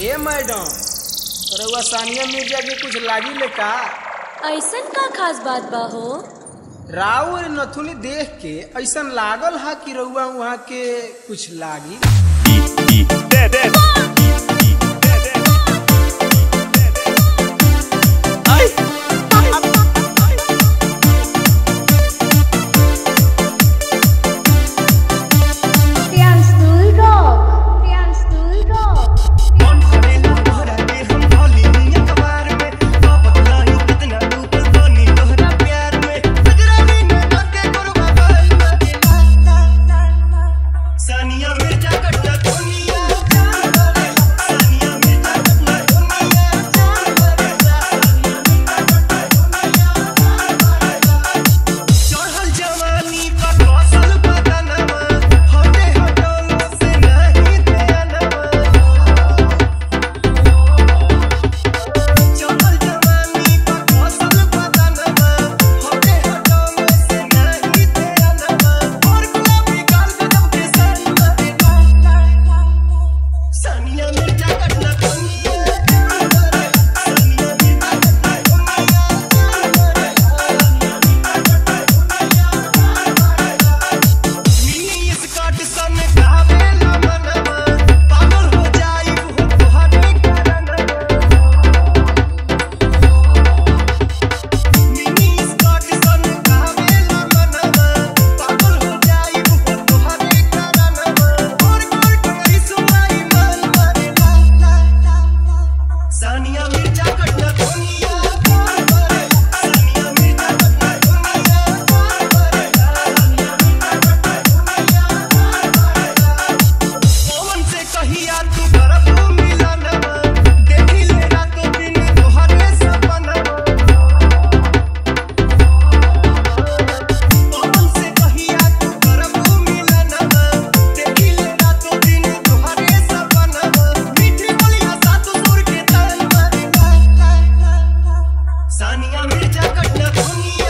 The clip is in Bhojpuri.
ए मैडम रउआ सानिया मिर्जा के कुछ लागी ले का ऐसन का खास बात बा हो राव नथुनी देख के ऐसन लागल हा कि रउआ वहाँ के कुछ लागी Pianstul Rock. Pianstul Rock. Sania Mirza कट्टा दुनिया सानिया मिर्जा कट्टा दुनिया चढ़ल जवानी पर कौशल बदनवा हटे हटोलो से नहीं ध्यानवा चढ़ल जवानी पर कौशल बदनवा हटे हटोलो से नहीं ध्यानवा और गुलाबी गाल कदम के साथ मारे सानिया मिर्जा कटना दुनिया सानिया मिर्जा कटना दुनिया मिनी स्कर्ट सन गावेला मनवा पागल हो जाई वो तोहरे कारणवा मिनी स्कर्ट सन गावेला मनवा पागल हो जाई वो तोहरे कारणवा और गोर टंगरी सुनाई मन मारे ला ला ला सानिया मिर्जा कटना दुनिया सानिया मिर्जा कटना दुनिया पवन से कहिया तू करब मिलनवा देखी ले रातों दिन तोहरे सपनवा पवन से कहिया तू करब मिलनवा देखी ले रातों दिन तोहरे सपनवा मीठी बोलिया सातों सुर के तान मारे ला ला ला ला सानिया मिर्जा कटना दुनिया